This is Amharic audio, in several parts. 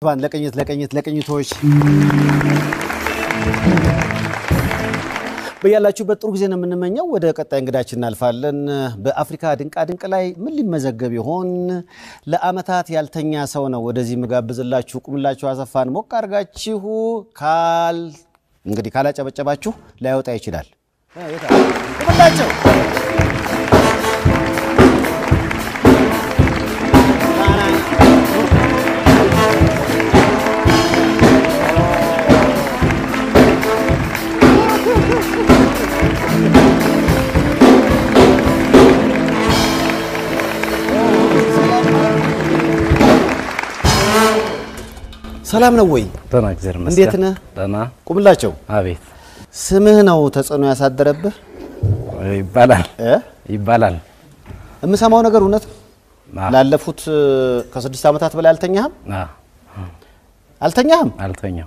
ባን ለቅኝት ለቅኝት ለቅኝቶች በያላችሁበት ጥሩ ጊዜ ነው የምንመኘው። ወደ ቀጣይ እንግዳችን እናልፋለን። በአፍሪካ ድንቃ ድንቅ ላይ ምን ሊመዘገብ ይሆን? ለአመታት ያልተኛ ሰው ነው ወደዚህ ምጋብዝላችሁ። ቁምላችሁ አሰፋን ሞቅ አድርጋችሁ ካል እንግዲህ ካላጨበጨባችሁ ላይወጣ ይችላል። ቁምላቸው ሰላም ነው ወይ? ደህና እግዚአብሔር ይመስገን። እንዴት ነህ? ደህና። ቁምላቸው አቤት ስምህ ነው ተጽዕኖ ያሳደረብህ ይባላል እ? ይባላል። የምሰማው ነገር እውነት ነው? አ- ላለፉት እ፣ ከስድስት ዓመታት በላይ አልተኛህም አ፣ አልተኛህም አልተኛው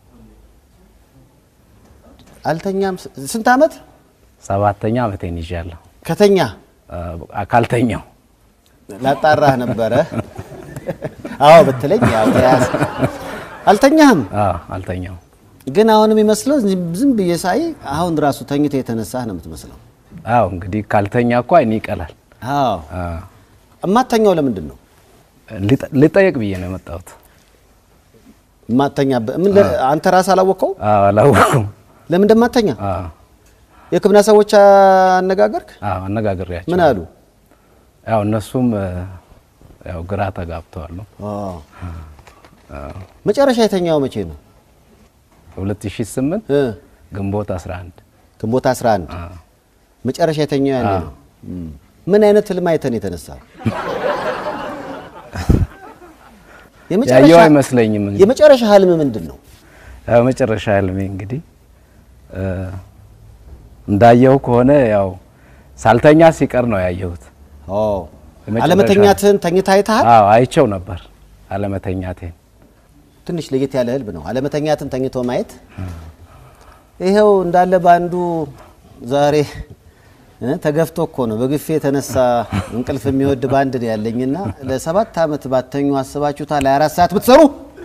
አልተኛም ስ- ስንት ዓመት ሰባተኛ ዓመቴን ይዣለሁ። ከተኛ አ፣ ካልተኛው ላጣራህ ነበረ አዎ ብትለኝ ያው ተያዝ አልተኛህም አ፣ አልተኛው ግን አሁን የሚመስለው ዝም- ዝም ብዬ ሳይ አሁን ራሱ ተኝተህ የተነሳህ ነው የምትመስለው አዎ እንግዲህ ካልተኛ እኮ አይን ይቀላል። አዎ አ፣ እማተኛው ለምንድን ነው ልጠ- ልጠየቅ ብዬ ነው የመጣሁት። እማተኛበት ምን ለ- አንተ ራስህ አላወቀው አ፣ አላወኩም። ለምን እንደማተኛ አ፣ የሕክምና ሰዎች አነጋገርክ አ፣ አነጋግሬያቸው ምን አሉ ያው እነሱም እ፣ ያው ግራ ተጋብተዋል ነው መጨረሻ የተኛው መቼ ነው 2008 እ? ግንቦት 11 ግንቦት 11 አ፣ መጨረሻ የተኛው ያኔ ነው እም። ምን አይነት ህልም አይተን የተነሳ ያየው አይመስለኝም እንጂ የመጨረሻ ህልም ምንድን ነው ያው መጨረሻ ህልሜ እንግዲህ እ፣ እንዳየው ከሆነ ያው ሳልተኛ ሲቀር ነው ያየሁት። ኦ የመጨረሻ- አለመተኛትህን ተኝተህ አይተሃል አዎ አይቸው ነበር አለመተኛቴን። ትንሽ ለየት ያለ ህልም ነው አለመተኛትን ተኝቶ ማየት ይኸው እንዳለ በአንዱ ዛሬ እ፣ ተገፍቶ እኮ ነው በግፌ የተነሳ እንቅልፍ የሚወድ ባንድ ነው ያለኝና ለሰባት ዓመት ባተኙ አስባችሁታል 24 ሰዓት ብትሰሩ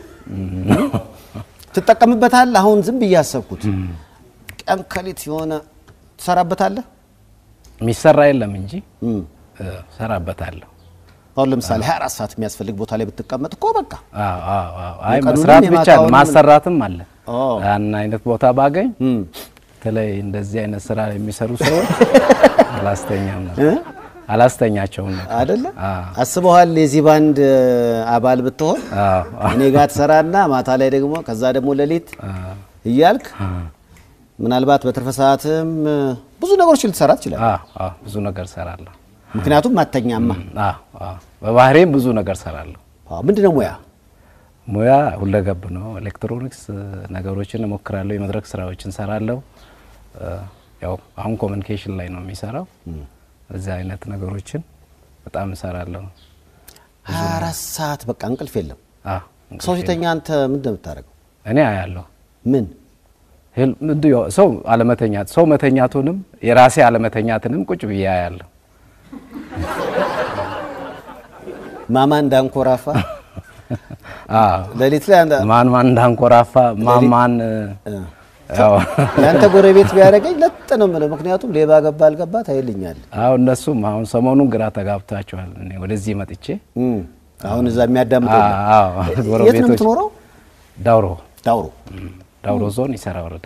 ትጠቀምበታል አሁን ዝም ብዬ አሰብኩት ቀን ከሌት የሆነ ትሰራበታለህ የሚሰራ የለም እንጂ እም። እ፣ ሰራበታለሁ። አሁን ለምሳሌ 24 ሰዓት የሚያስፈልግ ቦታ ላይ ብትቀመጥ እኮ በቃ አዎ አዎ አዎ። አይ የቀኑንም መስራት ብቻ ነው የማታውንም- ማሰራትም አለ። ኦ። ያን አይነት ቦታ ባገኝ እም። በተለይ እንደዚህ አይነት ስራ የሚሰሩ ሰዎች አላስተኛም ነበር አላስተኛቸውም ነበር። አይደለ አዎ አስበዋል የዚህ ባንድ አባል ብትሆን አዎ እኔ ጋር ትሰራና ማታ ላይ ደግሞ ከዛ ደግሞ ሌሊት እያልክ ምናልባት በትርፈ ሰዓትም ብዙ ነገሮች ልትሰራ ትችላለህ። አዎ አዎ ብዙ ነገር ሰራለሁ። ምክንያቱም ማተኛማ አዎ አዎ በባህሬም ብዙ ነገር ሰራለሁ። አዎ፣ ምንድነው ሙያ? ሙያ ሁለገብ ነው። ኤሌክትሮኒክስ ነገሮችን እሞክራለሁ። የመድረክ ስራዎችን ሰራለሁ። እ፣ ያው አሁን ኮሚኒኬሽን ላይ ነው የሚሰራው። እዚህ አይነት ነገሮችን በጣም እሰራለሁ። 24 ሰዓት በቃ እንቅልፍ የለም። አዎ ሰው ሲተኛ አንተ ምንድን ነው የምታደርገው? እኔ አያለሁ ምን ህል- ምንድን ያው ሰው አለመተኛት ሰው መተኛቱንም የራሴ አለመተኛትንም ቁጭ ብዬ አያለሁ። ማማ እንዳንኮራፋ አዎ ሌሊት ላይ አንተ- ማን ማን እንዳንኮራፋ ማን ማን ያው ለአንተ ጎረቤት ቢያደርገኝ ለጥ ነው የምለው። ምክንያቱም ሌባ ገባ አልገባ ታይልኛል። አዎ እነሱም አሁን ሰሞኑን ግራ ተጋብቷቸዋል። እኔ ወደዚህ መጥቼ እም። አሁን እዛ የሚያዳምጥ የለም። አዎ የት ነው ጎረቤቶች የምትኖረው? ዳውሮ ዳውሮ ዳውሮ ዞን ይሰራ ወረዳ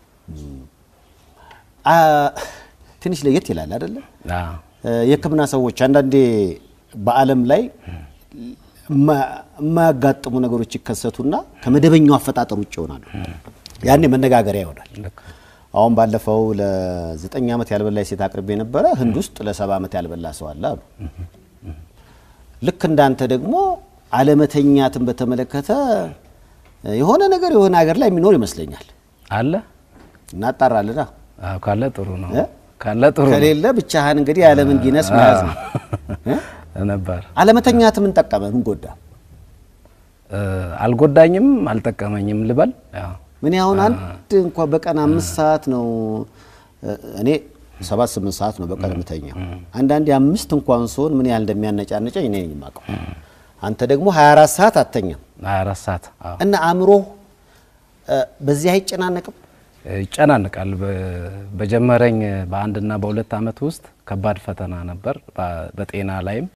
አ፣ ትንሽ ለየት ይላል አይደለ? አዎ የሕክምና ሰዎች አንዳንዴ በዓለም ላይ የማ- የማያጋጥሙ ነገሮች ይከሰቱና ከመደበኛው አፈጣጠር ውጭ ይሆናሉ። ያኔ መነጋገሪያ ይሆናል። ልክ አሁን ባለፈው ለዘጠኝ ዓመት ያልበላ ሴት አቅርቤ ነበረ። ህንድ ውስጥ ለሰባ ዓመት ያልበላ ሰው አለ አሉ። ልክ እንዳንተ ደግሞ አለመተኛትን በተመለከተ የሆነ ነገር የሆነ ሀገር ላይ የሚኖር ይመስለኛል። አለ እናጣራልና አዎ ካለ ጥሩ ነው እ? ካለ ጥሩ ነው ከሌለ ብቻህን እንግዲህ የዓለምን ጊነስ መያዝ ነው። እ? ነበር አለመተኛት ምን ጠቀመ? ምን ጎዳ? እ፣ አልጎዳኝም አልጠቀመኝም ልበል ያው ምን አሁን አንድ እንኳ በቀን አምስት ሰዓት ነው እ፣ እኔ ሰባት ስምንት ሰዓት ነው በቀን የምተኛው። አንዳንዴ አምስት እንኳን ስሆን ምን ያህል እንደሚያነጫነጨኝ እኔ ነኝ የማውቀው። አንተ ደግሞ 24 ሰዓት አተኛም 24 ሰዓት አዎ እና አእምሮ በዚህ አይጨናነቅም? ይጨናንቃል። በጀመረኝ በአንድና በሁለት ዓመት ውስጥ ከባድ ፈተና ነበር። በጤና ላይም